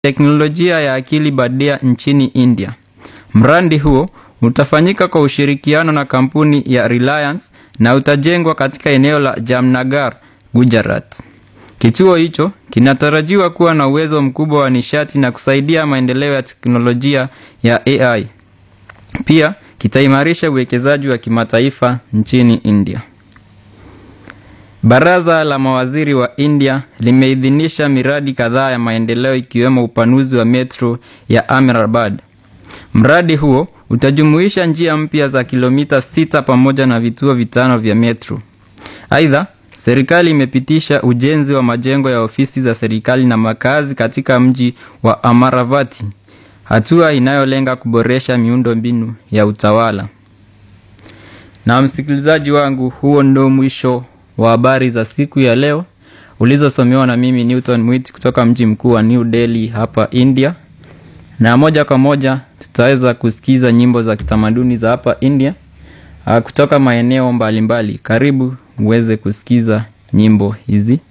teknolojia ya akili bandia nchini India. Mradi huo utafanyika kwa ushirikiano na kampuni ya Reliance na utajengwa katika eneo la Jamnagar, Gujarat. Kituo hicho kinatarajiwa kuwa na uwezo mkubwa wa nishati na kusaidia maendeleo ya teknolojia ya AI. Pia kitaimarisha uwekezaji wa kimataifa nchini India. Baraza la mawaziri wa India limeidhinisha miradi kadhaa ya maendeleo ikiwemo upanuzi wa metro ya Ahmedabad. Mradi huo utajumuisha njia mpya za kilomita sita pamoja na vituo vitano vya metro. Aidha, serikali imepitisha ujenzi wa majengo ya ofisi za serikali na makazi katika mji wa Amaravati, hatua inayolenga kuboresha miundo mbinu ya utawala. Na msikilizaji wangu, huo ndio mwisho wa habari za siku ya leo ulizosomewa na mimi Newton Mwit kutoka mji mkuu wa New Delhi hapa India. Na moja kwa moja tutaweza kusikiza nyimbo za kitamaduni za hapa India uh, kutoka maeneo mbalimbali. Karibu uweze kusikiza nyimbo hizi.